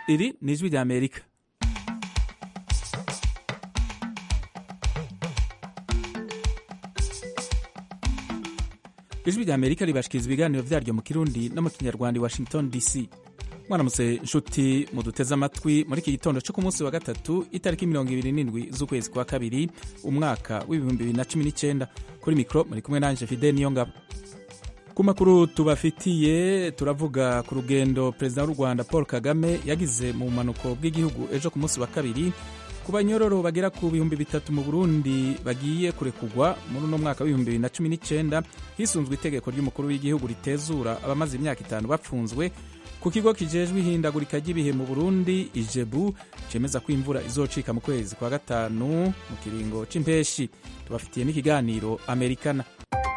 iri ni ijwi rya amerika ijwi rya amerika ribashikiriza ibiganiro vyaryo mu kirundi no mu kinyarwanda i washington dc mwaramutse nshuti muduteze amatwi muri iki gitondo cyo ku munsi wa gatatu itariki mirongo ibiri n'indwi z'ukwezi kwa kabiri umwaka w'ibihumbi bibiri na cumi n'icyenda kuri mikoro muri kumwe nanje fide niyo ngabo ku makuru tubafitiye turavuga ku rugendo perezida w'u rwanda paul kagame yagize mu bumanuko bw'igihugu ejo ku munsi wa kabiri ku banyororo bagera ku bihumbi bitatu mu burundi bagiye kurekugwa muri uno mwaka w'ibihumbi bibiri na cumi n'icyenda hisunzwe itegeko ry'umukuru w'igihugu ritezura abamaze imyaka itanu bapfunzwe ku kigo kijejwe ihindagurika ry'ibihe mu burundi ijebu cemeza ko imvura izocika mu kwezi kwa gatanu mu kiringo c'impeshi tubafitiye n'ikiganiro amerikana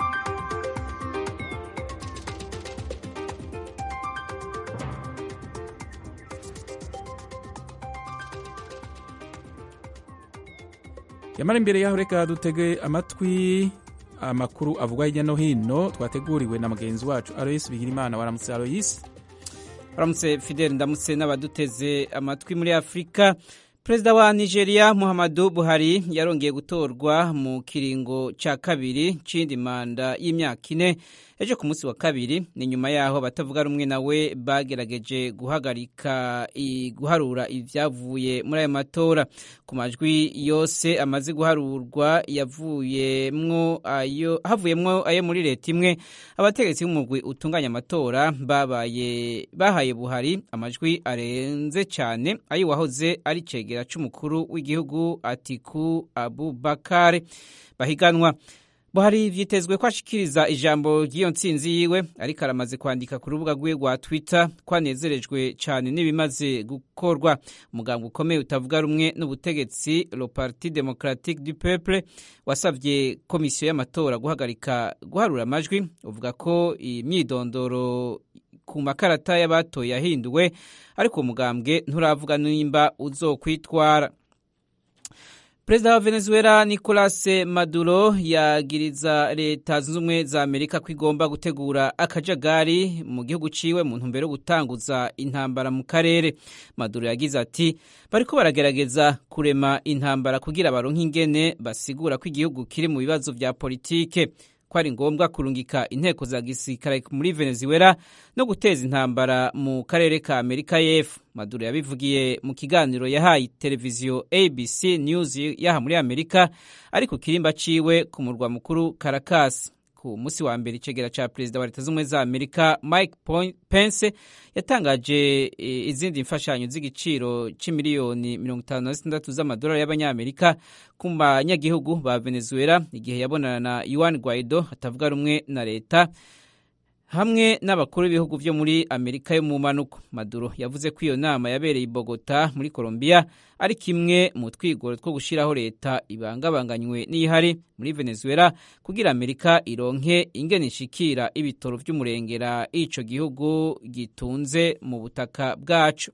yamara imbere yaho reka dutege amatwi amakuru avugwa hirya no hino twateguriwe na mugenzi wacu aloyisi bigirimana waramutse aloyisi baramutse fidel ndamutse n'abaduteze amatwi muri afurika perezida wa nigeria muhammadu buhari yarongeye gutorwa mu kiringo cya kabiri c'indi manda y'imyaka ine ejo ku munsi wa kabiri ni nyuma yaho abatavuga rumwe nawe bagerageje guhagarika guharura ibyavuye muri ayo matora ku majwi yose amaze guharurwa yavuyemwo ayo havuyemwo ayo muri leta imwe abategetsi b'umugwi utunganya amatora babaye bahaye buhari amajwi arenze cyane ayo wahoze ari cegera c'umukuru w'igihugu atiku abubakar bahiganwa buhari vyitezwe ko ashikiriza ijambo ry'iyo ntsinzi yiwe ariko aramaze kwandika ku rubuga rwiwe rwa twitter ko anezerejwe cyane n'ibimaze gukorwa umuganga ukomeye utavuga rumwe n'ubutegetsi le parti democratique du peuple wasabye komisiyo y'amatora guhagarika guharura amajwi uvuga ko imyidondoro ku makarata y'abatoye yahinduwe ariko umugambwe nturavuga nimba uzokwitwara perezida wa venezuela nicolas maduro yagiriza leta zunze ubumwe za amerika ko igomba gutegura akajagari mu gihugu ciwe mu ntumbero yo gutanguza intambara mu karere maduro yagize ati bariko baragerageza kurema intambara kugira baronke ingene basigura ko igihugu kiri mu bibazo vya politike ko ari ngombwa kurungika inteko za gisirikare muri venezuela no guteza intambara mu karere ka amerika y'epfo maduro yabivugiye mu kiganiro yahaye televiziyo abc news yaha muri amerika ari ku kirimba ciwe ku murwa mukuru caracas ku munsi wa mbere icegera ca perezida wa leta z'ubumwe za amerika mike pence yatangaje izindi mfashanyo z'igiciro c'imiliyoni mirongo itanu na zitandatu z'amadolari y'abanyamerika ku banyagihugu ba venezuela igihe yabonana na yuan guaido atavuga rumwe na leta hamwe n'abakuru b'ibihugu vyo muri amerika yo mu manuko maduro yavuze ko iyo nama yabereye i bogota muri colombia ari kimwe mu twigoro two gushiraho leta ibangabanganywe n'ihari muri venezuela kugira amerika ironke ingene ishikira ibitoro vy'umurengera ico gihugu gitunze mu butaka bwaco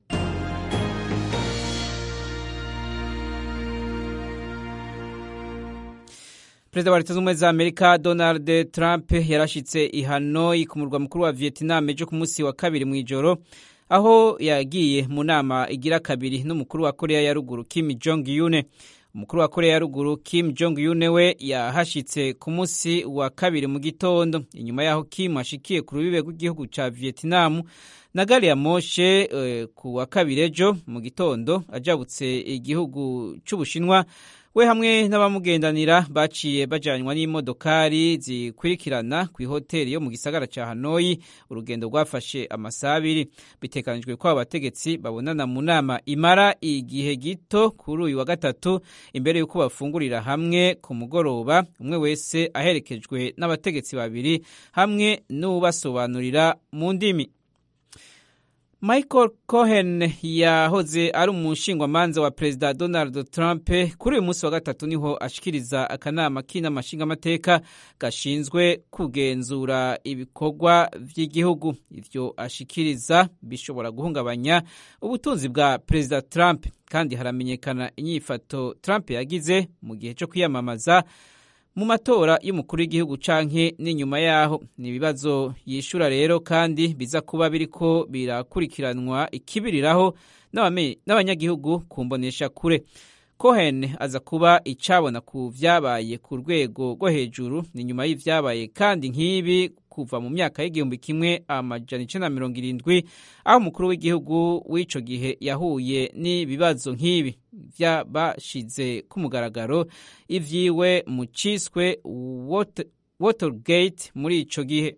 perezida wa leta z'ubumwe za amerika donald trump yarashitse i hanoi ku murwa mukuru wa vietnam ejo ku munsi wa kabiri mu ijoro aho yagiye mu nama igira kabiri n'umukuru wa korea ya ruguru kim jong un umukuru wa korea ya ruguru kim jong un we yahashitse ku munsi wa kabiri mu gitondo inyuma yaho kim ashikiye ku rubibe rw'igihugu ca vietnam na gari ya moshe uh, ku wa kabiri ejo mu gitondo ajabutse igihugu c'ubushinwa we hamwe n'abamugendanira baciye bajanywa n'imodokari zikurikirana ku ihoteli yo mu gisagara ca Hanoi urugendo rwafashe amasaha abiri bitekanijwe ko abategetsi babonana mu nama imara igihe gito kuri uyu wa gatatu imbere y'uko bafungurira hamwe ku mugoroba umwe wese aherekejwe n'abategetsi babiri hamwe n'ubasobanurira mu ndimi Michael Cohen yahoze ari umushingwamanza wa perezida Donald Trump kuri uyu munsi wa gatatu niho ashikiriza akanama k'inamashingamateka gashinzwe kugenzura ibikorwa vy'igihugu ivyo ashikiriza bishobora guhungabanya ubutunzi bwa perezida Trump kandi haramenyekana inyifato Trump yagize mu gihe cyo kwiyamamaza mu matora y'umukuru w'igihugu canke n'inyuma yaho ni ibibazo yishura rero kandi biza kuba biriko birakurikiranwa ikibiriraho n'abanyagihugu ku mbonesha kure Cohen aza kuba icabona ku vyabaye ku rwego rwo hejuru ni nyuma y'ivyabaye kandi nk'ibi kuva mu myaka y'igihumbi kimwe amajana icenda na mirongo irindwi aho umukuru w'igihugu w'ico gihe yahuye n'ibibazo nk'ibi vyabashize ku mugaragaro ivyiwe mu ciswe Watergate muri ico gihe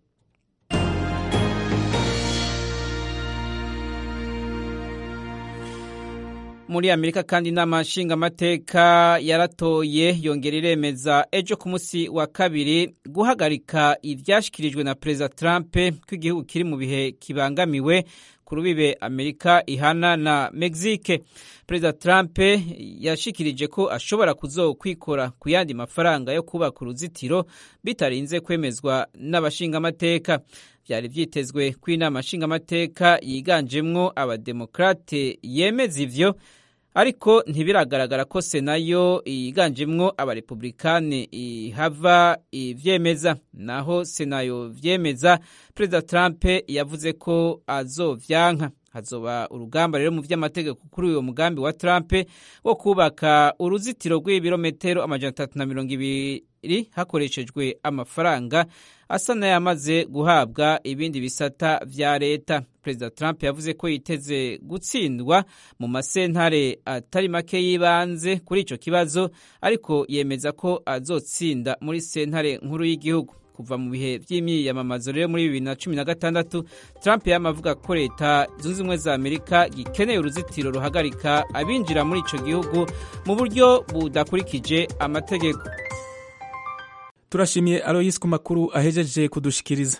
muri amerika kandi inama nshingamateka yaratoye yongera iremeza ejo ku munsi wa kabiri guhagarika ivyashikirijwe na perezida trump ko igihugu kiri mu bihe kibangamiwe ku rubibe amerika ihana na mexique perezida trump yashikirije ko ashobora kuzokwikora ku yandi mafaranga yo kubaka uruzitiro bitarinze kwemezwa n'abashingamateka byari vyitezwe ko inama nshingamateka yiganjemwo abademokrate yemeza ivyo ariko ntibiragaragara ko senayo yiganjemwo abarepublikani ihava ivyemeza naho senayo vyemeza perezida trump yavuze ko azovyanka hazoba urugamba rero mu vy'amategeko kuri uyo mugambi wa trump wo kubaka uruzitiro rw'ibirometero amajana atatu na mirongo ibiri hakoreshejwe amafaranga asa n'ayamaze guhabwa ibindi bisata vya leta perezida trump yavuze ko yiteze gutsindwa mu masentare atari make y'ibanze kuri ico kibazo ariko yemeza ko azotsinda muri sentare nkuru y'igihugu kuva mu bihe by'imyiyamamazo rero muri bibiri na cumi na gatandatu trump yama avuga ko leta zunze ubumwe za amerika gikeneye uruzitiro ruhagarika abinjira muri ico gihugu mu buryo budakurikije amategeko turashimiye aloyisi ku makuru ahejeje kudushikiriza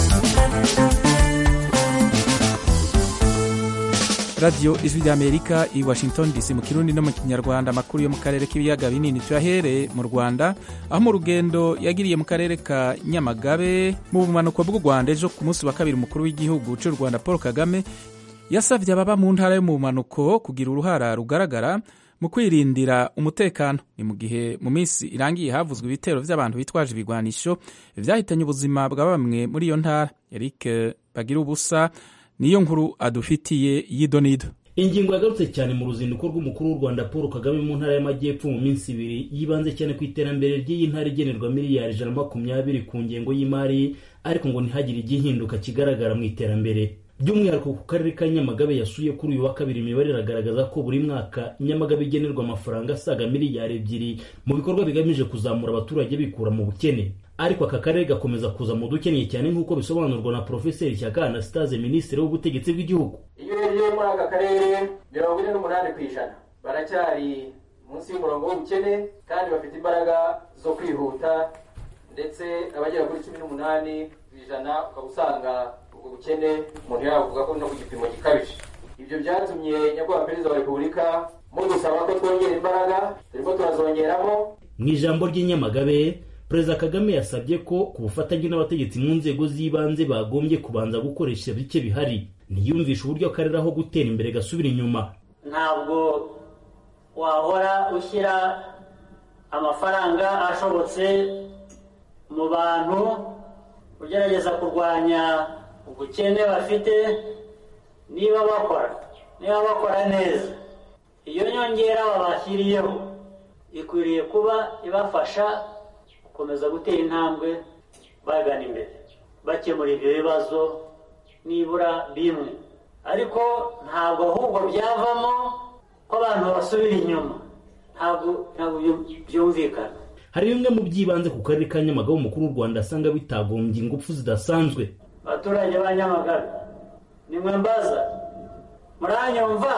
radiyo ijwi ry'amerika i washington dc mu kirundi no mu kinyarwanda amakuru yo mu karere k'ibiyaga binini tuyahere mu rwanda aho mu rugendo yagiriye mu karere ka nyamagabe mu bumanuko bw'u rwanda ejo ku munsi wa kabiri umukuru w'igihugu cy'u rwanda paul kagame yasabye ababa mu ntara yo mu bumanuko kugira uruhara rugaragara mu kwirindira umutekano ni mu gihe mu minsi irangiye havuzwe ibitero by'abantu bitwaje ibigwanisho byahitanye ubuzima bwa bamwe muri iyo ntara eric bagira ubusa niyo nkuru adufitiye y'idonido ingingo yagarutse cyane mu ruzinduko rw'umukuru w'u rwanda paul kagame mu ntara y'amajyepfo mu minsi ibiri yibanze cyane ku iterambere ry'iyi ntara igenerwa miliyari ijana na makumyabiri ku ngengo y'imari ariko ngo ntihagire igihinduka kigaragara mu iterambere by'umwihariko ku karere ka nyamagabe yasuye kuri uyu wa kabiri imibare iragaragaza ko buri mwaka nyamagabe igenerwa amafaranga asaga miliyari ebyiri mu bikorwa bigamije kuzamura abaturage bikura mu bukene ariko aka karere gakomeza kuza mu dukeneye cyane nk'uko bisobanurwa na porofeseri shyaka anastase minisitiri w'ubutegetsi bw'igihugu iyo urebye muri aka karere mirongo ine n'umunani ku ijana baracyari munsi y'umurongo w'ubukene kandi bafite imbaraga zo kwihuta ndetse abagera kuri cumi n'umunani ku ijana ukaba usanga ubwo bukene umuntu yavuga ko no ku gipimo gikabije ibyo byatumye nyakubahwa perezida wa repubulika mudusaba ko twongera imbaraga turimo turazongeramo mu ijambo ry'inyamagabe perezida kagame yasabye ko ku bufatanye n'abategetsi mu nzego z'ibanze bagombye kubanza gukoresha bike bihari ntiyumvishe uburyo akarere aho gutera imbere gasubira inyuma ntabwo wahora ushyira amafaranga ashobotse mu bantu ugerageza kurwanya ubukene bafite niba bakora niba bakora neza iyo nyongera babashyiriyeho ikwiriye kuba ibafasha gukomeza gutera intambwe bagana imbere bakemura ibyo bibazo nibura bimwe ariko ntabwo ahubwo byavamo ko abantu basubira inyuma ntabwo ntabwo byumvikana hari bimwe mu by'ibanze ku karere ka nyamagabe umukuru w'u rwanda asanga bitagombye ingufu zidasanzwe abaturage ba nyamagabe nimwe mbaza muranyumva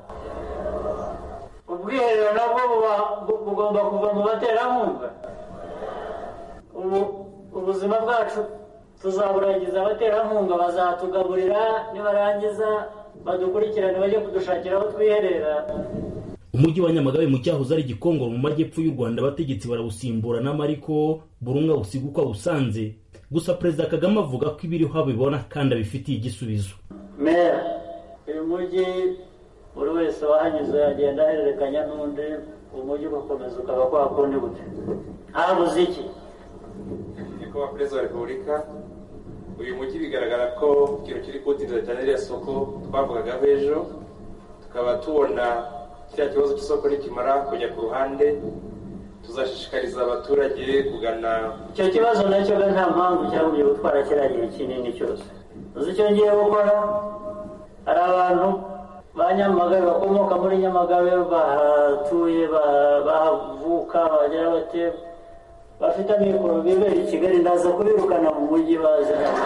ubwiherero nabwo bugomba kuva mu baterankunga ubu ubuzima bwacu tuzaburagiza abaterankunga bazatugaburira nibarangiza badukurikirane bajye kudushakira aho twiherera umujyi wa nyamagabe mu cyahoze ari gikongoro mu majyepfo y'u rwanda abategetsi barawusimburanamo ariko buri umwe awusiga uko awusanze gusa perezida kagame avuga ko ibiriho abibona kandi abifitiye igisubizo mera uyu mujyi buri wese wahanyuze yagenda ahererekanya n'undi umujyi ugakomeza ukaba kwa kundi gute habuze iki nyakubahwa perezida wa repubulika uyu mujyi bigaragara ko ikintu kiri kuwutindira cyane ririya soko twavugagaho ejo tukaba tubona kiriya kibazo cy'isoko nikimara kujya ku ruhande tuzashishikariza abaturage kugana icyo kibazo nacyo ga nta mpamvu cyagombye gutwara kiriya gihe kinini cyose uzi icyo ngiye gukora hari abantu ba nyamagabe bakomoka muri nyamagabe bahatuye ba- bahavuka bagira bate bafite amikoro bibera i kigali ndaza kubirukana mu mujyi baze hano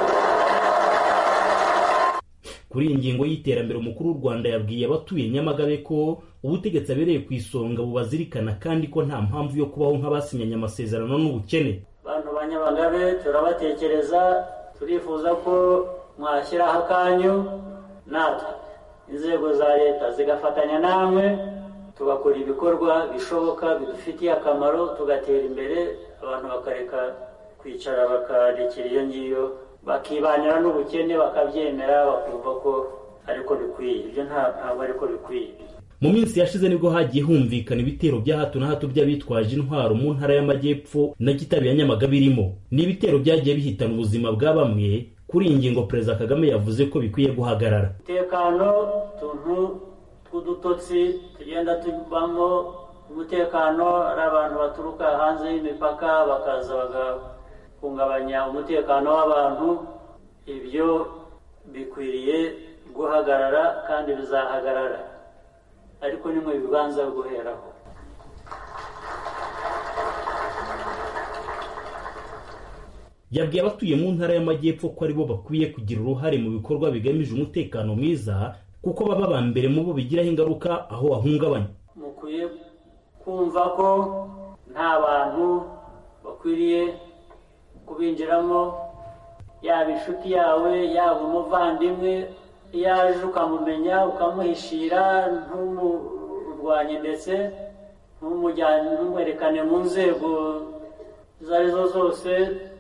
kuri iyi ngingo y'iterambere umukuru w'u rwanda yabwiye abatuye nyamagabe ko ubutegetsi abereye ku isonga bubazirikana kandi ko nta mpamvu yo kubaho nk'abasinyanye amasezerano n'ubukene bantu ba nyamagabe turabatekereza turifuza ko mwashyiraho akanyu natwe inzego za leta zigafatanya namwe tugakora ibikorwa bishoboka bidufitiye akamaro tugatera imbere abantu bakareka kwicara bakarekera iyo ngiyo bakibanira n'ubukene bakabyemera bakumva ko ariko bikwiye ibyo nta- ntabwo ariko bikwiye mu minsi yashize nibwo hagiye humvikana ibitero bya hato na hato by'abitwaje intwaro mu ntara y'amajyepfo na kitabi ya nyamagabe irimo ni ibitero byagiye bihitana ubuzima bwa bamwe kuri iyi ngingo perezida kagame yavuze ko bikwiye guhagarara umutekano utuntu tw'udutotsi tugenda tubamo umutekano ari abantu baturuka hanze y'imipaka bakaza bagahungabanya umutekano w'abantu ibyo bikwiriye guhagarara kandi bizahagarara ariko ni mwe bibanza guheraho yabwiye abatuye mu ntara y'amajyepfo ko aribo bakwiye kugira uruhare mu bikorwa bigamije umutekano mwiza kuko baba ba mbere mu bo bigiraho ingaruka aho wahungabanya mukwiye kumva ko nta bantu bakwiriye kubinjiramo yaba inshuti yawe yaba umuvandimwe iyo aje ukamumenya ukamuhishira ntumurwanye ndetse ntumujyane ntumwerekane mu nzego izo ari zo zose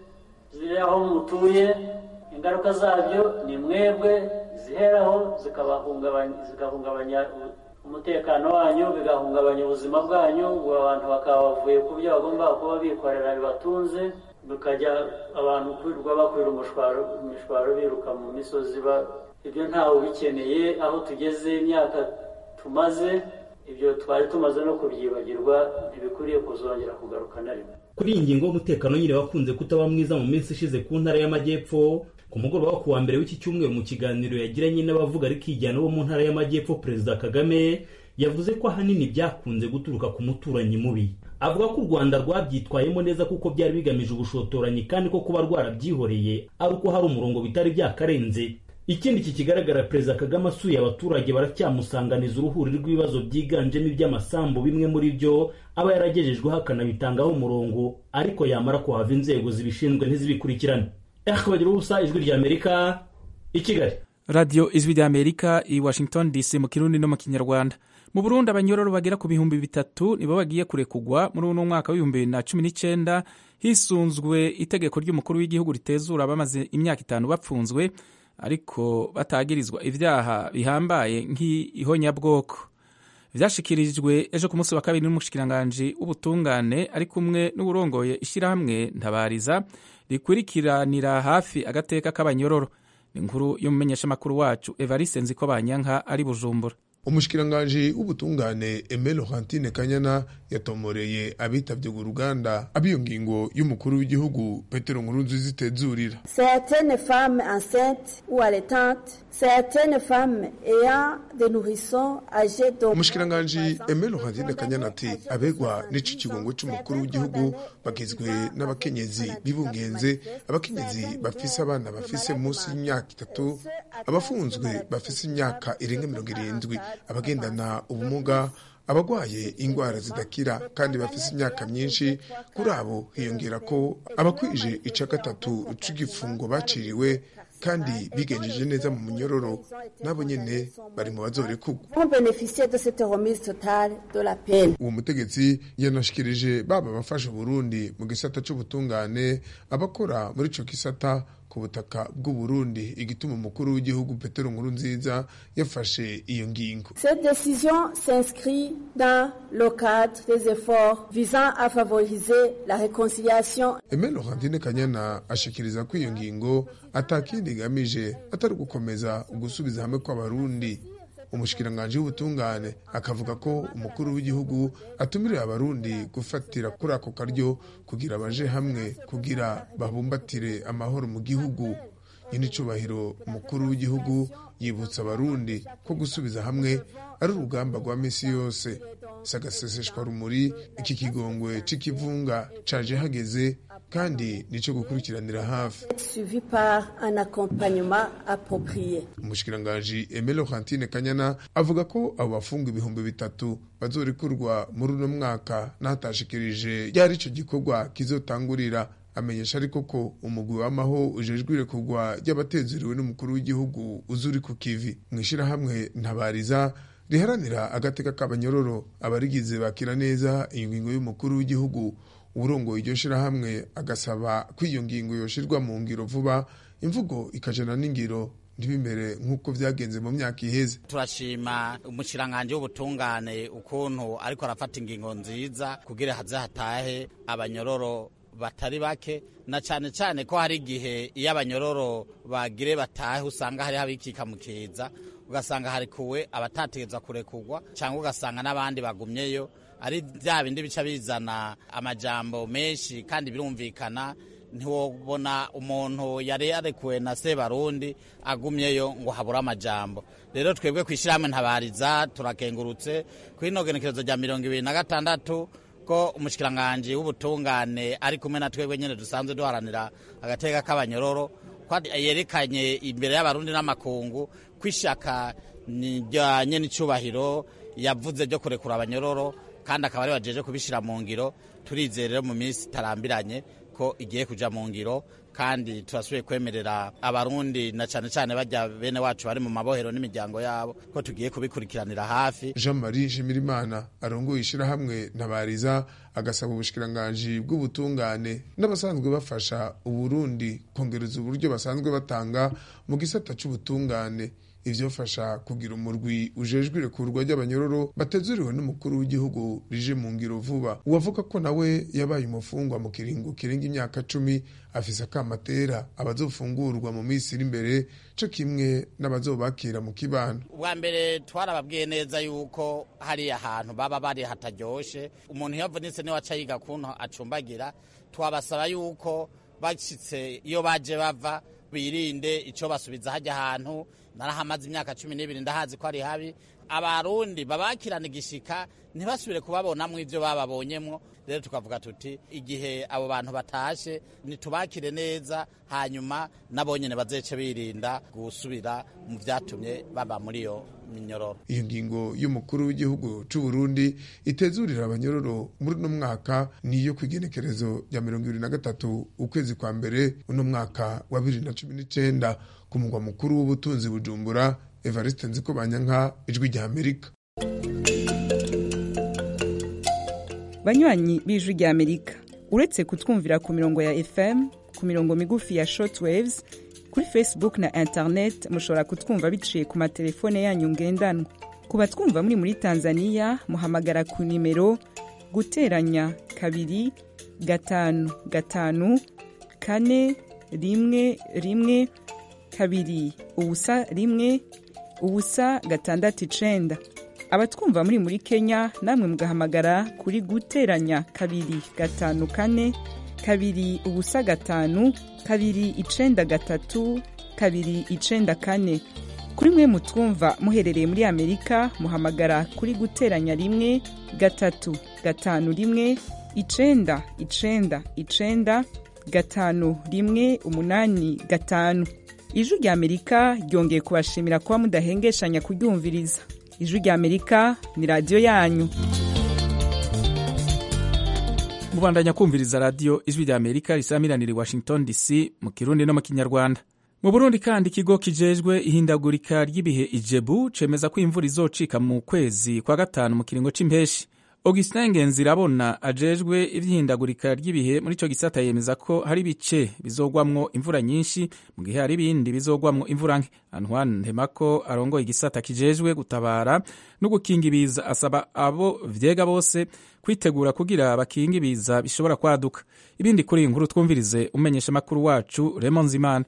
ziri aho mutuye ingaruka zabyo ni mwebwe ziheraho zikabahungabanya zigahungabanya umutekano wanyu bigahungabanya ubuzima bwanyu ubu abantu bakaba bavuye ku byo bagomba kuba bikorera bibatunze bikajya abantu kwirirwa bakwira umushwaro imishwaro biruka mu misozi ba ibyo ntawe ubikeneye aho tugeze imyaka tumaze ibyo twari tumaze no kubyibagirwa ntibikwiriye kuzongera kugaruka na rimwe kuri iyi ngingo y'umutekano nyine wakunze kutaba mwiza mu minsi ishize ku ntara y'amajyepfo ku mugoroba wo kuwa mbere w'iki cyumweru mu kiganiro yagiranye n'abavuga ariko ijyana bo mu ntara y'amajyepfo perezida kagame yavuze ko ahanini byakunze guturuka ku muturanyi mubi avuga ko u rwanda rwabyitwayemo neza kuko byari bigamije ubushotoranyi kandi ko kuba rwarabyihoreye ari uko hari umurongo bitari byakarenze ikindi kikigaragara perezida kagame asuye abaturage baracyamusanganiza uruhuri rw'ibibazo byiganjemo iby'amasambu bimwe muri byo aba yaragejejweho akanabitangaho umurongo ariko yamara kuhava inzego zibishinzwe ntizibikurikirane eh bagira ubusa ijwi ry'amerika i kigali radiyo ijwi ry'amerika i washington dc mu kirundi no mu kinyarwanda mu burundi abanyororo bagera ku bihumbi bitatu nibo bagiye kurekugwa muri uno mwaka w'ibihumbi bibiri na cumi n'icyenda hisunzwe itegeko ry'umukuru w'igihugu ritezura abamaze imyaka itanu bapfunzwe ariko batagirizwa ibyaha bihambaye nk'ihonyabwoko byashyikirijwe ejo ku munsi wa kabiri n'umushikiranganji w'ubutungane ari kumwe n'uburongoye ishyirahamwe ntabariza rikurikiranira hafi agateka k'abanyororo ni inkuru y'umumenyeshamakuru wacu evariste nziko banyanka ari bujumbura umushikiranganji w'ubutungane Aime Laurentine Kanyana yatomoreye abitabye uruganda abiyo ngingo y'umukuru w'igihugu Petero Nkurunziza itezurira Certaines femmes enceintes ou allaitantes, certaines femmes ayant des nourrissons âgés d'au umushikiranganji Aime Laurentine Kanyana ati abegwa n'ici kigongo c'umukuru w'igihugu bagizwe n'abakenyezi bibungenze abakenyezi bafise abana bafise munsi y'imyaka itatu abafunzwe bafise imyaka irenga mirongo irindwi abagendana ubumuga abagwaye indwara zidakira kandi bafise imyaka myinshi kuri abo hiyongera ko abakwije ica gatatu c'igifungo baciriwe kandi bigenjeje neza mu munyororo nabo nyene bari mu bazorekurwa ont bénéficié de cette remise totale de la peine. uwo mutegetsi yanashikirije baba abafasha Burundi mu gisata c'ubutungane abakora muri ico gisata ku butaka bw'u Burundi igituma umukuru w'igihugu Petero Nkurunziza yafashe iyo ngingo Cette décision s'inscrit dans le cadre des efforts visant à favoriser la réconciliation Aimé Laurentine Kanyana ashikiriza ko iyo ngingo atakindi igamije atari gukomeza ugusubiza hamwe kw'abarundi umushikiranganji w'ubutungane akavuga ko umukuru w'igihugu atumirira abarundi gufatira kuri ako karyo kugira baje hamwe kugira babumbatire amahoro mu gihugu nyir'icubahiro umukuru w'igihugu yibutsa abarundi ko gusubiza hamwe ari urugamba rwa misi yose sagaseseshwa rumuri iki kigongwe c'ikivunga caje hageze kandi nico gukurikiranira hafi suivi par un accompagnement approprié. umushikiranganji Aimé Laurentine Kanyana avuga ko abo bafunga ibihumbi bitatu bazorekurwa muri uno mwaka n'ahatashikirije ryari ico gikorwa kizotangurira amenyesha ariko ko umugwi w'amaho ujejwe irekurwa ry'abatezeriwe n'umukuru w'igihugu uzuri ku kivi mu ishirahamwe ntabariza riharanira agateka k'abanyororo abarigize bakira neza iyo ngingo y'umukuru w'igihugu uburongoye iryo shirahamwe agasaba ko iyo ngingo yoshirwa mu ngiro vuba imvugo ikajana n'ingiro ntibimere nk'uko vyagenze mu myaka iheze turashima umushikiranganji w'ubutungane ukuntu ariko arafata ingingo nziza kugira haze hatahe abanyororo batari bake na cyane cyane ko hari igihe iyo abanyororo bagire batahe usanga hariho abikika mu kiza ugasanga harikuwe abatategeza kurekurwa cyangwa ugasanga n'abandi bagumyeyo ari bya bindi bica bizana amajambo menshi kandi birumvikana ntiwobona umuntu yari yarekuwe na sebarundi agumyeyo ngo habure amajambo rero twebwe ku ishyirahamwe ntabariza turakengurutse ku inogenekerezo rya mirongo ibiri na gatandatu ko umushikiranganji w'ubutungane ari kumwe na twebwe nyine dusanzwe duharanira agateka k'abanyororo ko yerekanye imbere y'abarundi n'amakungu ko ishaka rya n'icyubahiro yavuze ryo kurekura abanyororo kandi akaba ari bajeje kubishyira mu ngiro turizere rero mu minsi itarambiranye ko igiye kuja mu ngiro kandi turasubiye kwemerera abarundi na cyane cyane bajya bene wacu bari mu mabohero n'imiryango yabo ko tugiye kubikurikiranira hafi Jean Marie Shimirimana arongoye ishirahamwe ntabariza agasaba ubushikiranganji bw'ubutungane n'abasanzwe bafasha uburundi kongereza uburyo basanzwe batanga mu gisata c'ubutungane ivyofasha kugira umurwi ujejwe irekurwa ry'abanyororo batezuriwe n'umukuru w'igihugu rije mu ngiro vuba uwavuga ko nawe yabaye umufungwa mu kiringo kirenga imyaka cumi afise akamatera abazofungurwa mu minsi iri imbere co kimwe n'abazobakira mu kibano ubwa mbere twarababwiye neza yuko hari ahantu baba bari hataryoshe umuntu iyo avunitse niwe aca yiga kuntu acumbagira twabasaba yuko bashyitse iyo baje bava birinde icyo basubiza hajya ahantu narahamaze imyaka cumi n'ibiri ndahazi ko ari habi abarundi babakirana igishika ntibasubire kubabonamo ibyo bababonyemo rero tukavuga tuti igihe abo bantu batashe nitubakire neza hanyuma nabo nyine bazece birinda gusubira mu byatumye baba muri iyo minyororo iyo ngingo y'umukuru w'igihugu c'u Burundi itezurira abanyororo muri uno mwaka niyo kw'igenekerezo rya mirongo ibiri na gatatu ukwezi kwa mbere uno mwaka wa bibiri na cumi n'icenda ku mugwa mukuru w'ubutunzi bujumbura evariste nziko banyanka ijwi rya amerika banywanyi b'ijwi rya amerika uretse kutwumvira ku mirongo ya fm ku mirongo migufi ya shortwaves kuri facebook na internet mushobora kutwumva biciye ku matelefone yanyu ngendanwa ku batwumva muri muri tanzania muhamagara ku nimero guteranya kabiri gatanu gatanu kane rimwe rimwe kabiri ubusa rimwe ubusa gatandatu icenda abatwumva muri muri kenya namwe mugahamagara kuri guteranya kabiri gatanu kane kabiri ubusa gatanu kabiri icenda gatatu kabiri icenda kane kuri mwe mutwumva muherereye muri amerika muhamagara kuri guteranya rimwe gatatu gatanu rimwe icenda icenda icenda gatanu rimwe umunani gatanu ijwi rya amerika ryongeye kubashimira kuba mudahengeshanya kuryumviriza ijwi rya amerika ni radiyo yanyu mubandanya kumviriza radiyo ijwi rya amerika risamiranira i washington dc mu kirundi no mu kinyarwanda mu burundi kandi ikigo kijejwe ihindagurika ry'ibihe ijebu cemeza ko imvura izocika mu kwezi kwa gatanu mu kiringo c'impeshi augustin ngenzirabona ajejwe ivyihindagurika ry'ibihe muri ico gisata yemeza ko hari ibice bizogwamwo imvura nyinshi mu gihe hari ibindi bizogwamwo imvura nke antoine ntemako arongoye igisata kijejwe gutabara no gukinga ibiza asaba abo vyega bose kwitegura kugira bakinga ibiza bishobora kwaduka ibindi kuri iyi nkuru twumvirize umenyesha makuru wacu Raymond Zimana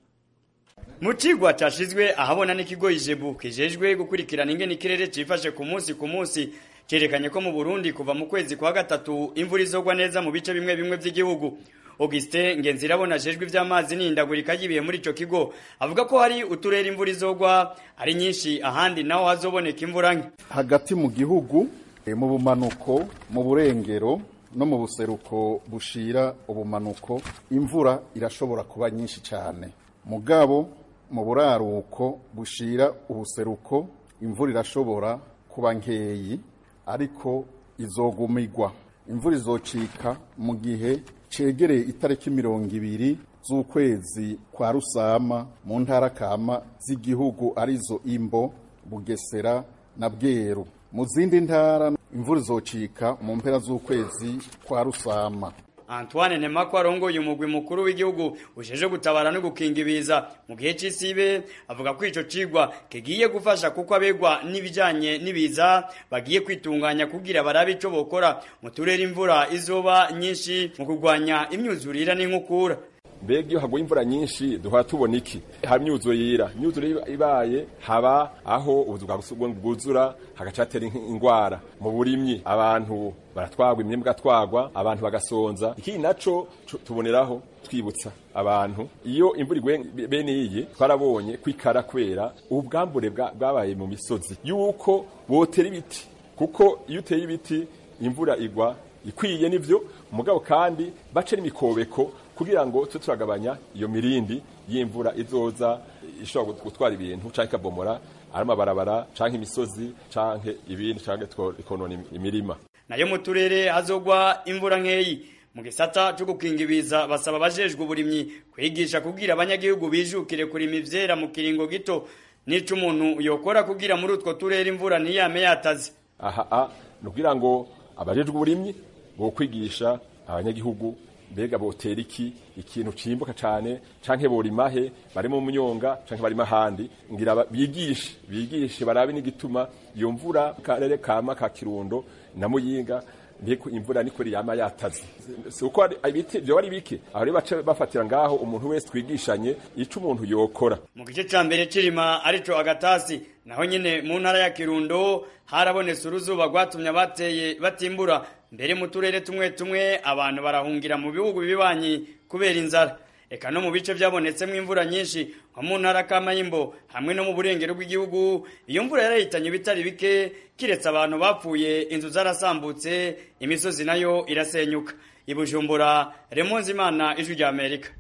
mu cigwa cashizwe ahabona n'ikigo ijebu kijejwe gukurikirana ingene ikirere cifashe ku munsi ku munsi cerekanye ko mu Burundi kuva mu kwezi kwa gatatu imvura izogwa neza mu bice bimwe bimwe vy'igihugu Augustin Ngenzirabona ajejwe ivy'amazi n'indagurika y'ibihe muri ico kigo avuga ko hari uturere imvura izogwa ari nyinshi ahandi naho hazoboneka imvura nke hagati mu gihugu mu bumanuko mu burengero no mu buseruko bushira ubumanuko imvura irashobora kuba nyinshi cyane mugabo mu buraruko bushira ubuseruko imvura irashobora kuba nkeyi ariko izogumigwa imvura izocika mu gihe cegereye itariki mirongo ibiri z'ukwezi kwa rusama mu ntara kama z'igihugu arizo imbo bugesera na bweru mu zindi ntara imvura izocika mu mpera z'ukwezi kwa rusama Antoine Nemako arongoye umugwi mukuru w'igihugu ujeje gutabara no gukinga ibiza mu gihe c'isibe avuga ko ico cigwa kigiye gufasha kuko abegwa n'ibijanye n'ibiza bagiye kwitunganya kugira barabe ico bokora mu turere imvura izoba nyinshi mu kurwanya imyuzurira n'inkukura mbega iyo haguye imvura nyinshi duhora tubona iki haba imyuzurira imyuzurira ibaye haba aho ubuzu bwa gusubwa bwuzura hagaca hatera ingwara mu burimyi abantu baratwagwa imyembe igatwagwa abantu bagasonza ikindi naco tuboneraho twibutsa abantu iyo imvura iguye bene iyi twarabonye kwikara kwera ubwambure bwabaye mu misozi yuko botera ibiti kuko iyo uteye ibiti imvura igwa ikwiye nivyo mugabo kandi bace n'imikobeko kugira ngo tube turagabanya iyo mirindi y'imvura izoza ishobora gutwara ibintu canke ikabomora ari amabarabara canke imisozi canke ibindi canke ikonona imirima nayo mu turere hazogwa imvura nkeyi mu gisata cyo gukinga ibiza basaba abajejwe uburimyi kwigisha kugira abanyagihugu bijukire kurima ivyera mu kiringo gito nico umuntu yokora kugira muri utwo turere imvura ntiyame yataze aha ni kugira ngo abajejwe uburimyi bo kwigisha abanyagihugu mbega botera iki ikintu cimbuka cane canke borimahe bari mu munyonga canke bari mahandi ngira bigishe bigishe barabe n'igituma iyo mvura karere kama ka kirundo na muyinga ndiko imvura niko yama yataze uko ibiti byo bari bike aho rero bace bafatira ngaho umuntu wese twigishanye ico umuntu yokora mu gice ca mbere cirima arico agatasi naho nyene mu ntara ya kirundo harabonetse uruzuba rwatumye abateye batimbura mbere mu turere tumwe tumwe abantu barahungira mu bihugu bibanyi kubera inzara eka no mu bice byabonetsemo imvura nyinshi nko mu ntara kamayimbo hamwe no mu burengero bw'igihugu iyo mvura yarahitanye ibitari bike kiretse abantu bapfuye inzu zarasambutse imisozi nayo irasenyuka ibujumbura remonzi imana ijwi rya amerika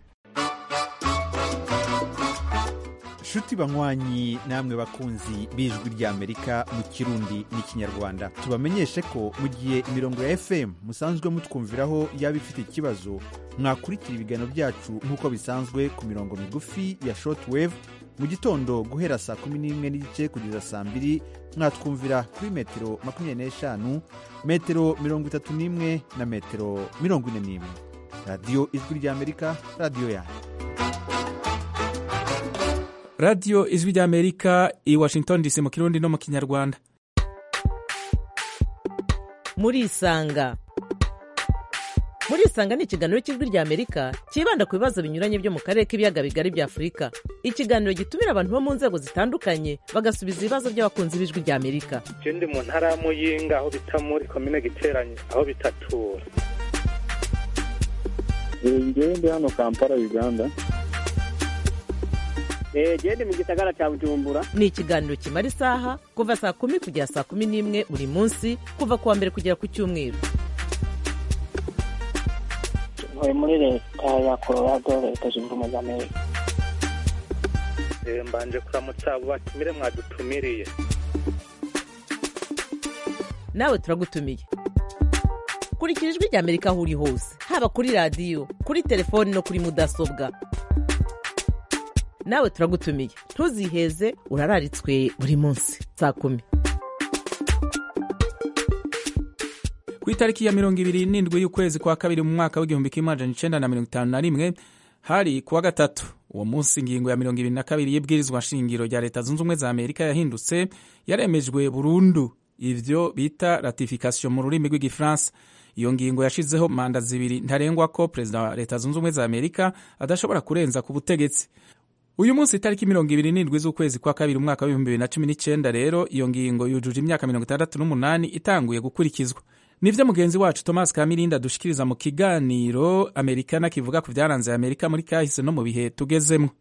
nshuti banywanyi namwe bakunzi b'ijwi ry'amerika mu kirundi n'ikinyarwanda tubamenyeshe ko mu gihe imirongo ya fm musanzwe mutwumviraho yaba ifite ikibazo mwakurikira ibiganiro byacu nk'uko bisanzwe ku mirongo migufi ya shortwave mu gitondo guhera saa kumi n'imwe n'igice kugeza saa mbiri mwatwumvira kuri metero makumyabiri n'eshanu metero mirongo itatu n'imwe na metero mirongo ine n'imwe radiyo ijwi ry'amerika radiyo yanyu radiyo ijwi ry'amerika i washington dc mu kirundi no mu kinyarwanda murisanga murisanga ni ikiganiro cy'ijwi ry'amerika cyibanda ku bibazo binyuranye byo mu karere k'ibiyaga bigari bya afurika ikiganiro gitumira abantu bo mu nzego zitandukanye bagasubiza ibibazo by'abakunzi b'ijwi ry'amerika je ndi mu ntara ya muyinga aho bita muri komine giteranye aho bitatura ngewe ndi hano kampala uganda gende mu gisagara cya bujumbura ni ikiganiro kimara isaha kuva saa kumi kugera saa kumi n'imwe buri munsi kuva ku wa mbere kugera ku cyumweru ntuye muri leta ya colorado leta zunze ubumwe za amerika mbanje kuramutsa abo batumire mwadutumiriye nawe turagutumiye kurikira ijwi ry'amerika aho uri hose haba kuri radiyo kuri telefoni no kuri mudasobwa nawe turagutumiye ntuziheze urararitswe buri munsi saa kumi ku ku itariki ya mirongo ibiri n'indwi y'ukwezi kwa kabiri mu mwaka w'igihumbi kimwe amajana icenda na mirongo itanu na rimwe hari kuwa gatatu uwo munsi ingingo ya mirongo ibiri na kabiri y'ibwirizwa nshingiro rya leta zunze ubumwe za amerika yahindutse yaremejwe burundu ivyo bita ratification mu rurimi rw'igifaransa iyo ngingo yashizeho manda zibiri ntarengwa ko perezida wa leta zunze ubumwe za amerika adashobora kurenza ku butegetsi uyu munsi itariki mirongo ibiri n'indwi z'ukwezi kwa kabiri umwaka w'ibihumbi bibiri na cumi n'icyenda rero iyo ngingo yujuje imyaka mirongo itandatu n'umunani itanguye gukurikizwa nivyo mugenzi wacu thomas kamirinda adushikiriza mu kiganiro amerikana kivuga ku vyaranze amerika muri kahise no mu bihe tugezemwo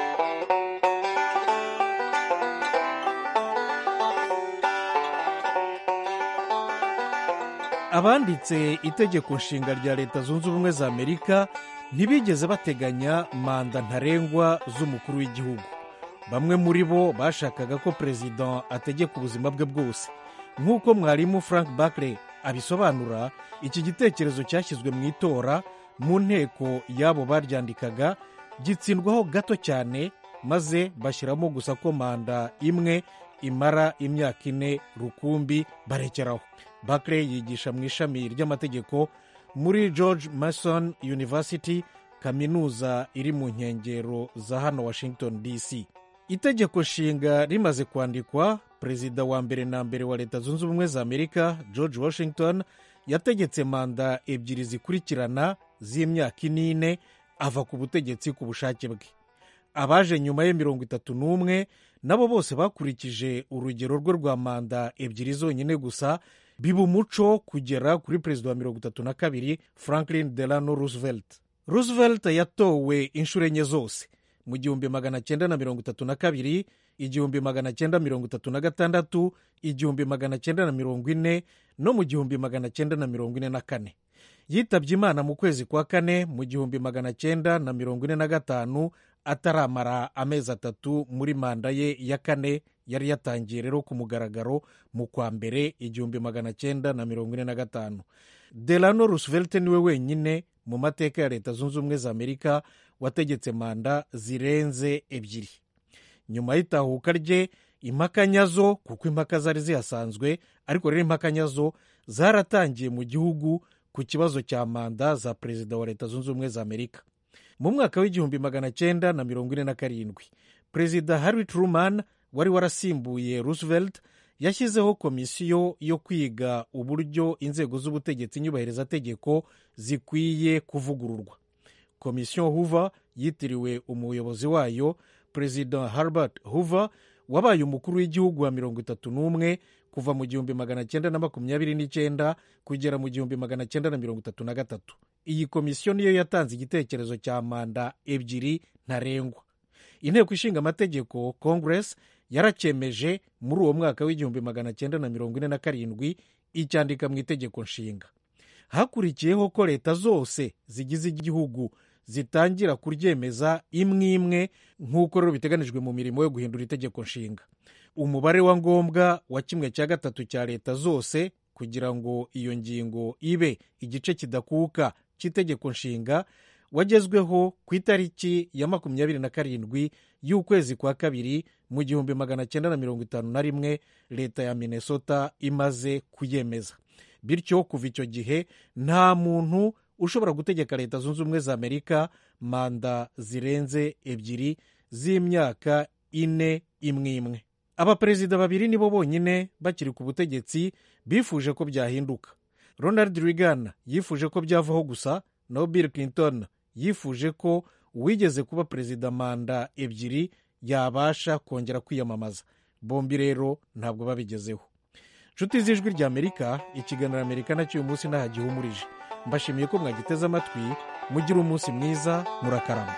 abanditse itegeko nshinga rya leta zunze ubumwe za amerika ntibigeze bateganya manda ntarengwa z'umukuru w'igihugu bamwe muri bo bashakaga ko perezida ategeka ubuzima bwe bwose nk'uko mwarimu frank bakre abisobanura iki gitekerezo cyashyizwe mu itora mu nteko y'abo baryandikaga gitsindwaho gato cyane maze bashyiramo gusa ko manda imwe imara imyaka ine rukumbi barekeraho bakre yigisha mu ishami ry'amategeko muri george mason university kaminuza iri mu nkengero za hano washington dc itegeko nshinga rimaze kwandikwa perezida wa mbere na mbere wa leta zunze ubumwe za amerika george washington yategetse manda ebyiri zikurikirana z'imyaka inine ava ku butegetsi ku bushake bwe abaje nyuma ye mirongo itatu n'umwe nabo bose bakurikije urugero rwe rwa manda ebyiri zonyine gusa biba umuco kugera kuri perezida wa mirongo itatu na kabiri franklin delano roosevelt roosevelt yatowe inshuro enye zose mu gihumbi magana cyenda na mirongo itatu na kabiri igihumbi magana cyenda mirongo itatu na gatandatu igihumbi magana cyenda na mirongo ine no mu gihumbi magana cyenda na mirongo ine na kane yitabye imana mu kwezi kwa kane mu gihumbi magana cyenda na mirongo ine na gatanu ataramara amezi atatu muri manda ye ya kane yari yatangiye rero ku mugaragaro mu kwa mbere igihumbi magana cyenda na mirongo ine na gatanu delano roosevelt niwe wenyine mu mateka ya leta zunze ubumwe za amerika wategetse manda zirenze ebyiri nyuma y'itahuka rye impaka nyazo kuko impaka zari zihasanzwe ariko rero impaka nyazo zaratangiye mu gihugu ku kibazo cya manda za perezida wa leta zunze ubumwe za amerika mu mwaka w'igihumbi magana cyenda na mirongo ine na karindwi perezida harry truman wari warasimbuye roosevelt yashyizeho komisiyo yo kwiga uburyo inzego z'ubutegetsi nyubahirizategeko zikwiye kuvugururwa komisiyo hoover yitiriwe umuyobozi wayo perezida herbert hoover wabaye umukuru w'igihugu wa mirongo itatu n'umwe kuva mu gihumbi magana cyenda na makumyabiri n'icyenda kugera mu gihumbi magana cyenda na mirongo itatu na gatatu iyi komisiyo niyo yatanze igitekerezo cya manda ebyiri ntarengwa inteko ishinga amategeko congress yaracyemeje muri uwo mwaka w'igihumbi magana cyenda na mirongo ine na karindwi icyandika mu itegeko nshinga hakurikiyeho ko leta zose zigize igihugu zitangira kuryemeza imwe imwe nk'uko rero biteganijwe mu mirimo yo guhindura itegeko nshinga umubare wa ngombwa wa kimwe cya gatatu cya leta zose kugira ngo iyo ngingo ibe igice kidakuka cy'itegeko nshinga wagezweho ku itariki ya makumyabiri na karindwi y'ukwezi kwa kabiri mu gihumbi magana cyenda na mirongo itanu na rimwe leta ya minnesota imaze kuyemeza bityo kuva icyo gihe nta muntu ushobora gutegeka leta zunze ubumwe za amerika manda zirenze ebyiri z'imyaka ine imwe imwe abaperezida babiri nibo bonyine bakiri ku butegetsi bifuje ko byahinduka ronald reagan yifuje ko byavaho gusa naho bill clinton yifuje ko uwigeze kuba perezida manda ebyiri yabasha kongera kwiyamamaza bombi rero ntabwo babigezeho inshuti z'ijwi rya amerika ikiganiro amerika nacyo uyu munsi ntaho gihumurije mbashimiye ko mwagiteze amatwi mugire umunsi mwiza murakarama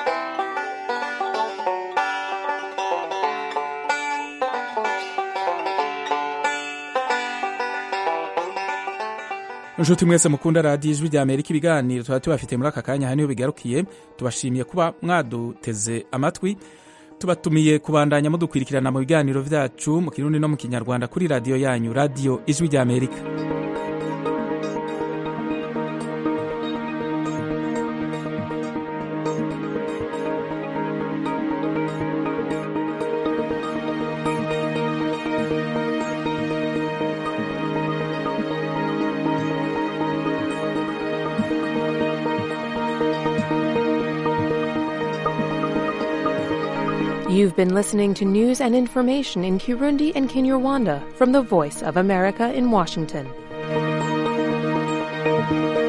inshuti mwese mukunda radiyo ijwi rya amerika ibiganiro tuba tubafite muri aka kanya niho bigarukiye tubashimiye kuba mwaduteze amatwi tubatumiye kubandanya mudukwirikirana mu biganiro byacu mu kirundi no mu kinyarwanda kuri radiyo yanyu radiyo ijwi rya amerika You've been listening to news and information in Kirundi and Kinyarwanda from the Voice of America in Washington.